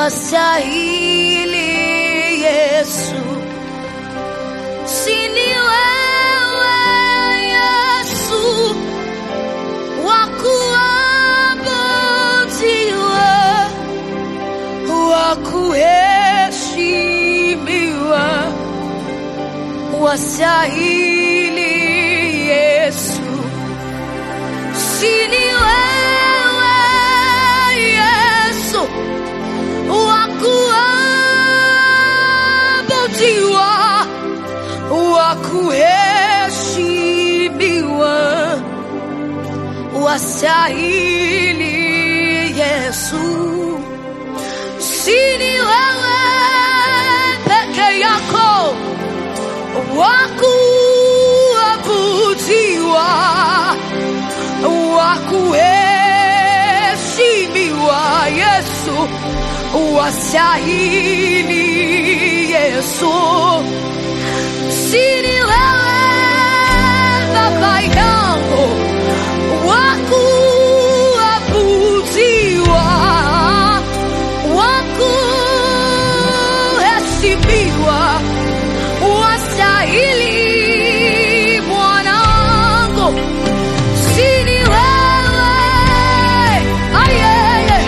wastahili Yesu, sini wewe Yesu wakuabudiwa, wakuheshimiwa, wastahili Yesu, sini wewe Yesu wakuabudiwa, wakuheshimiwa, wastahili Yesu, sini wewe peke yako wakuabudiwa, wakuheshimiwa Yesu, wastahili Yesu, sini wewe Baba yangu wakuabudiwa, wakuheshimiwa, wastahili mwanangu, sini wewe ayeye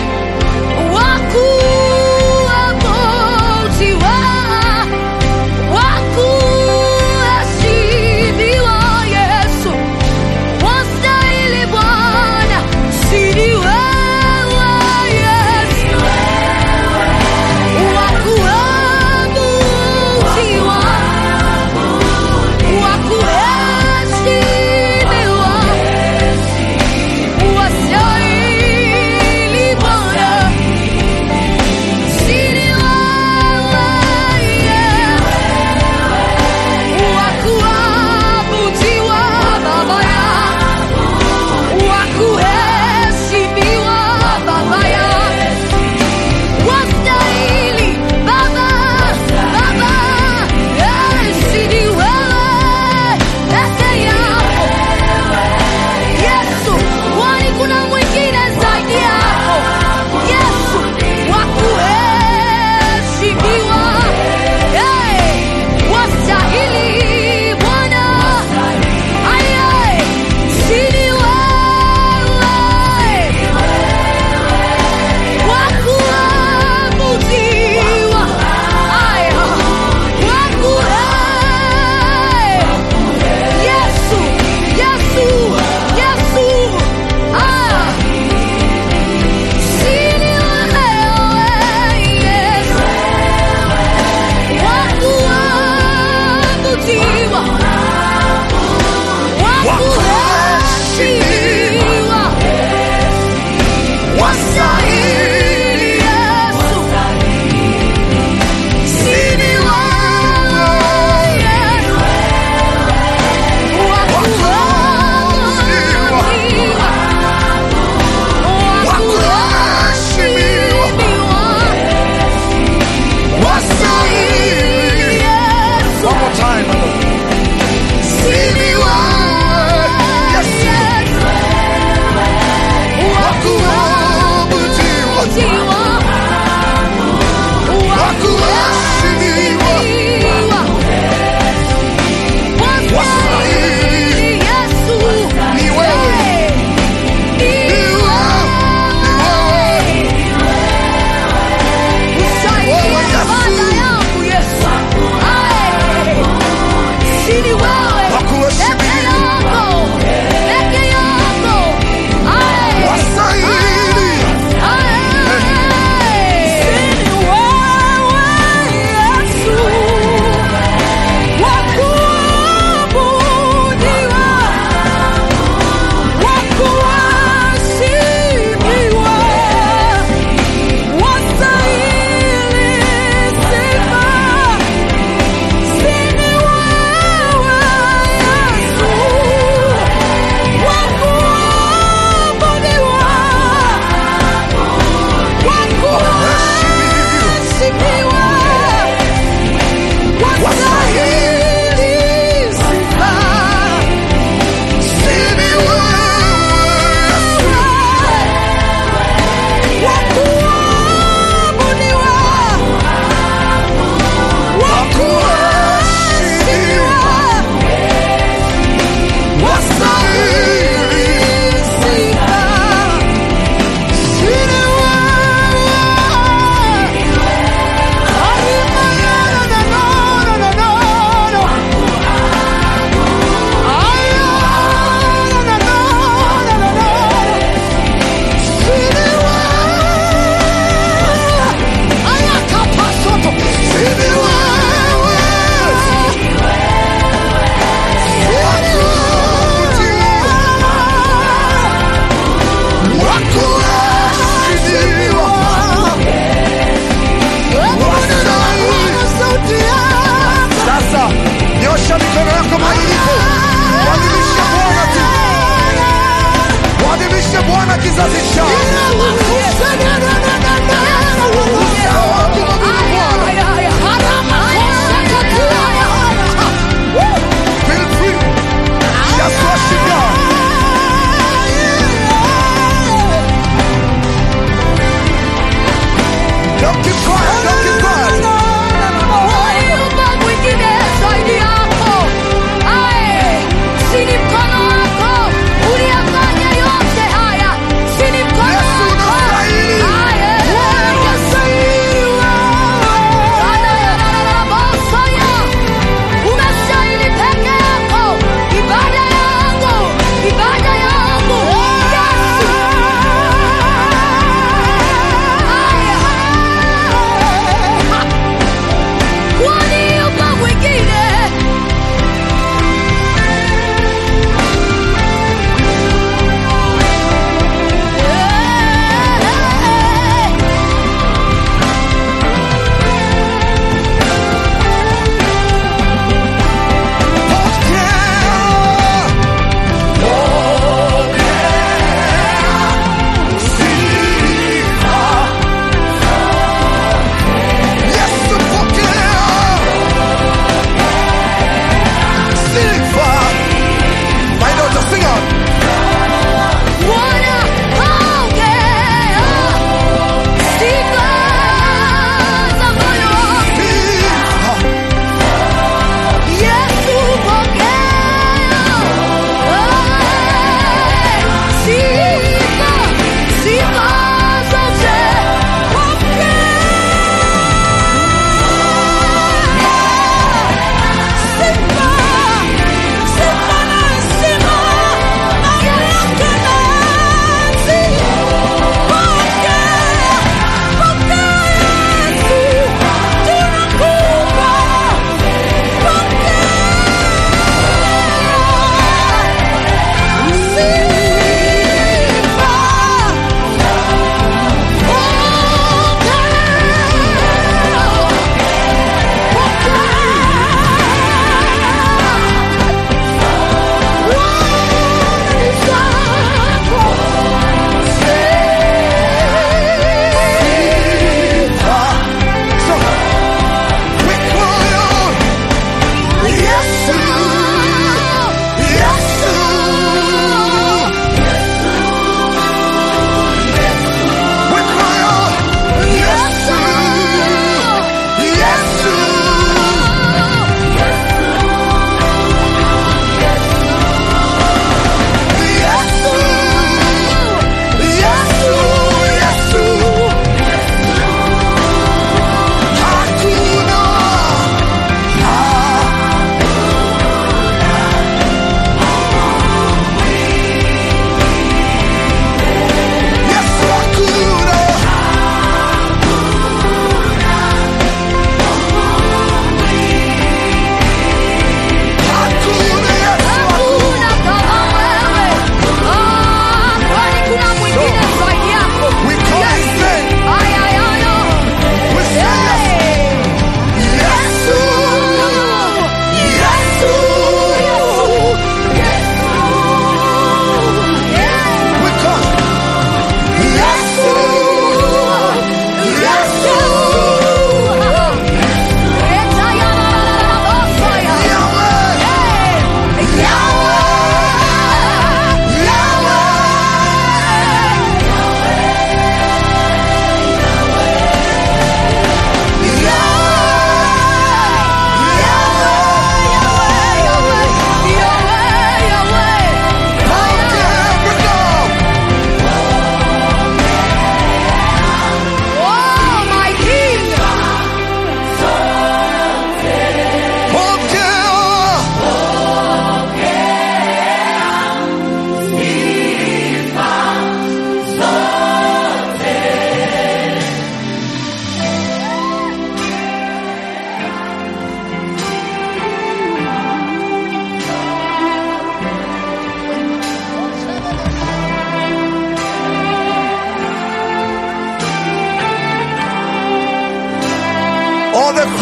wakuabudiwa, wakuheshimiwa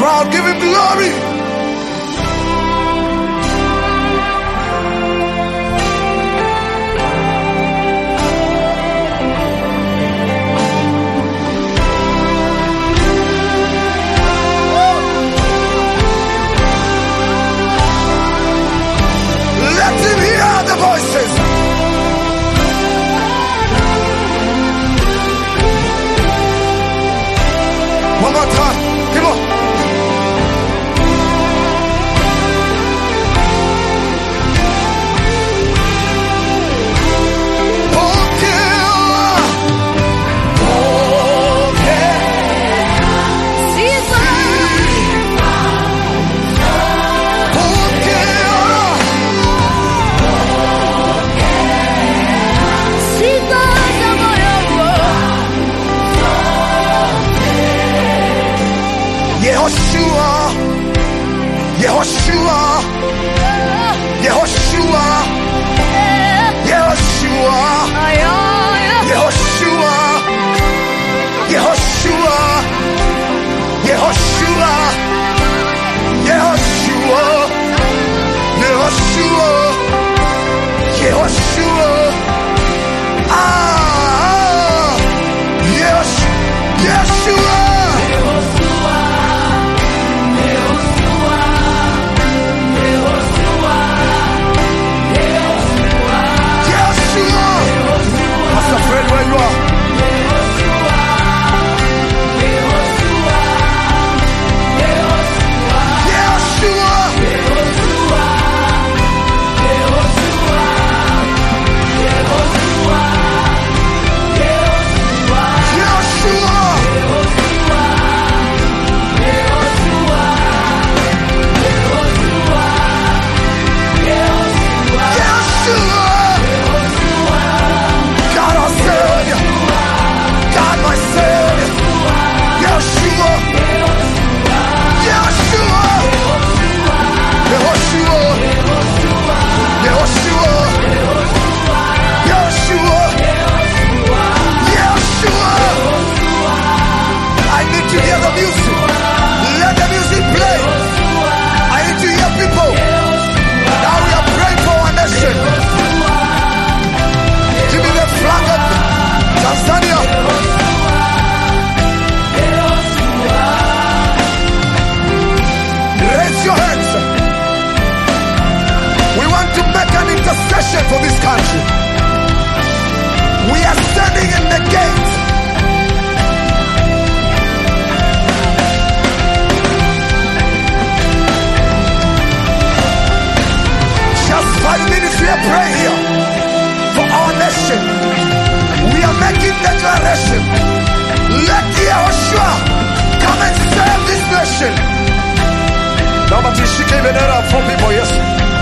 proud. Give him glory. Let him hear the voices. One more time. Come on. Yehoshua, Yehoshua, Yehoshua, Yehoshua, Yehoshua, Yehoshua, Yehoshua, Yehoshua, Yehoshua, Yehoshua. Ah, yes, Yeshua. Yeshua. Pastor Fred, where you are. Yeshua. Yeshua. Yeshua. God our Savior. God my Savior. Yeshua. Yeshua. Yehoshua. Yehoshua. Yeshua. Yeshua. I need to hear the music. Let the music play. I need to hear people. Now we are praying for our nation. Give me the flag of Tanzania. Raise your hands. We want to make an intercession for this country. We are standing in the gate. Just five minutes we are praying here for our nation. We are making declaration. Let Yehoshua come and save this nation. Naomba tuishike hii bendera fupi kwa Yesu.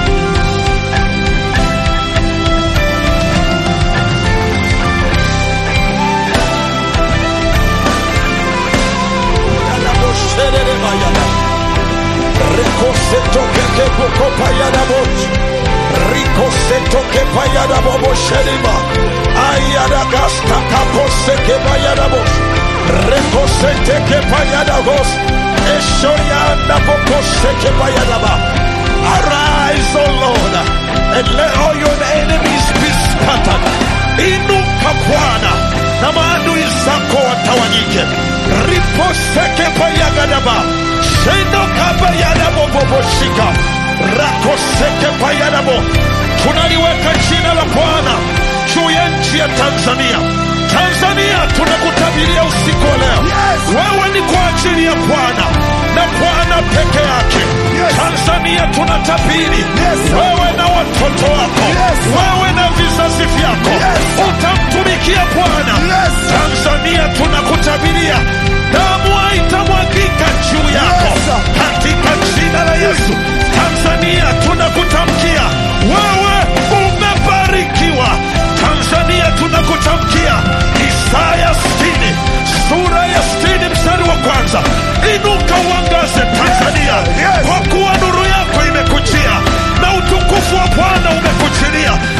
Arise, O Lord, and let all your enemies be scattered. Inuka Bwana na maadui zako watawanyike. Riposeke payagadaba shenoka payadaboboboshika rakoseke payadabo. Tunaliweka jina la Bwana juu ya nchi ya Tanzania. Tanzania tunakutabiria usiku wa leo, Yes. wewe ni kwa ajili ya Bwana na Bwana peke yake. Yes. Tanzania tunatabiri Yes, sir. wewe na watoto wako, Yes, sir. wewe na vizazi vyako Yes, sir. utamtumikia Bwana. Yes, sir. Tanzania tunakutabiria damu haitamwagika juu yako Yes, sir. katika jina la Yesu. Tanzania tunakutamkia wewe umebarikiwa. Tanzania tunakutamkia Isaya 60 sura ya 60 mstari wa kwanza, inuka uangaze Tanzania, Yes. kwa kuwa nuru yako imekujia na utukufu wa Bwana umekujilia.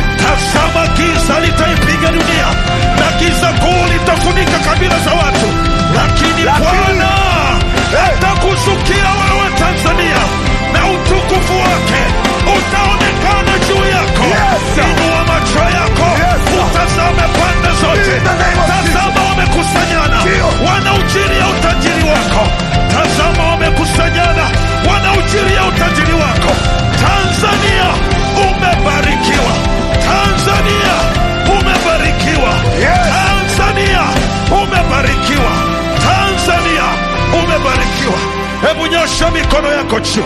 nchi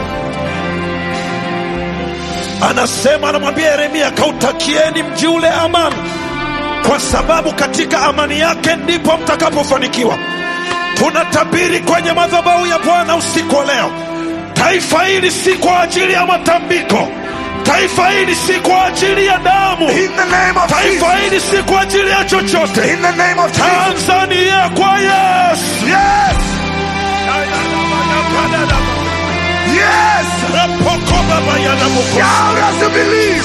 anasema anamwambia yeremia kautakieni mji ule amani kwa sababu katika amani yake ndipo mtakapofanikiwa tunatabiri kwenye madhabahu ya bwana usiku wa leo taifa hili si kwa ajili ya matambiko taifa hili si kwa ajili ya damu In the name of taifa Jesus. hili si kwa ajili ya chochote In the name of Jesus. tanzania kwa yesu Yes. Yes. Shout as you believe.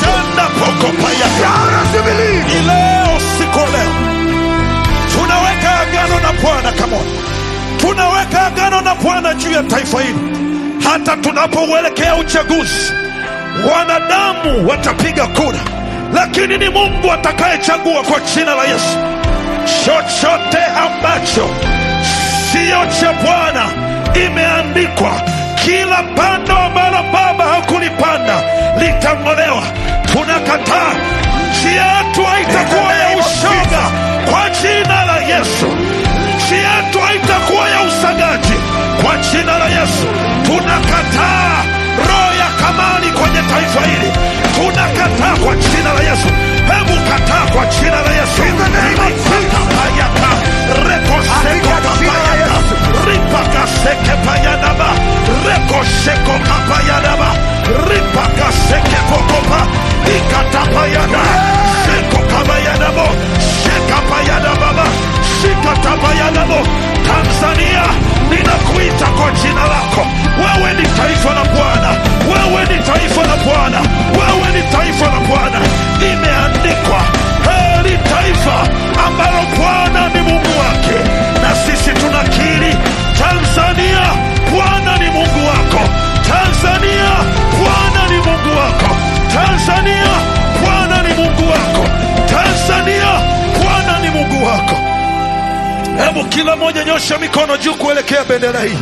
Shout as you believe. Ni leo siku ya leo tunaweka agano na bwana kamona tunaweka agano na bwana juu ya taifa hili hata tunapouelekea uchaguzi wanadamu watapiga kura lakini ni mungu atakayechagua kwa jina la yesu chochote ambacho siyo cha bwana imeandikwa kila pando ambalo baba hakulipanda litang'olewa tunakataa nchi yetu haitakuwa ya ushoga kwa jina la yesu nchi yetu haitakuwa ya usagaji kwa jina la yesu tunakataa roho ya kamani kwenye taifa hili tunakataa kwa jina la yesu hebu kataa kwa jina la yesu In the name of Jesus. Ripakapayaka, rekosekokapayaka, ripakasekepayadaba, rekosekokapayadaba, ripakasekepokopa, ikatapayada, sekokabayadabo, sekapayadababa, sikatabayadabo. tanzania ninakuita kwa jina lako wewe ni taifa la bwana wewe ni taifa la bwana wewe ni taifa la bwana imeandikwa heri taifa ambalo bwana ni mungu wake na sisi tunakiri tanzania bwana ni mungu wako tanzania bwana ni mungu wako tanzania bwana ni mungu wako tanzania bwana ni mungu wako hebu kila moja nyosha mikono juu kuelekea bendera hii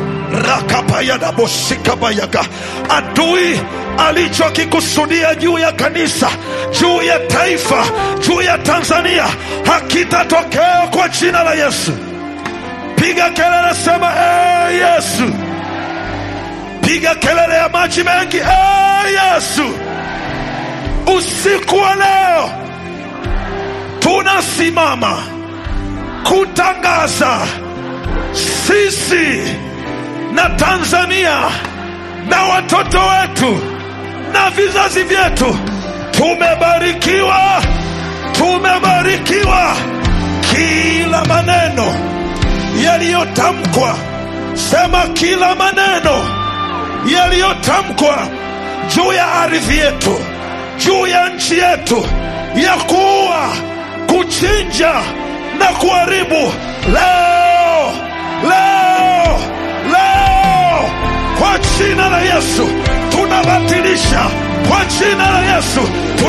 rakapayadaboshikabayaga adui alichokikusudia juu ya kanisa juu ya taifa juu ya tanzania hakitatokea kwa jina la yesu piga kelele sema ee yesu piga kelele ya maji mengi ee yesu usiku wa leo tunasimama kutangaza sisi na Tanzania na watoto wetu na vizazi vyetu tumebarikiwa, tumebarikiwa. Kila maneno yaliyotamkwa, sema kila maneno yaliyotamkwa juu ya ardhi yetu, juu ya nchi yetu, ya kuua, kuchinja na kuharibu, leo leo leo, kwa jina la Yesu tunabatilisha, kwa jina la Yesu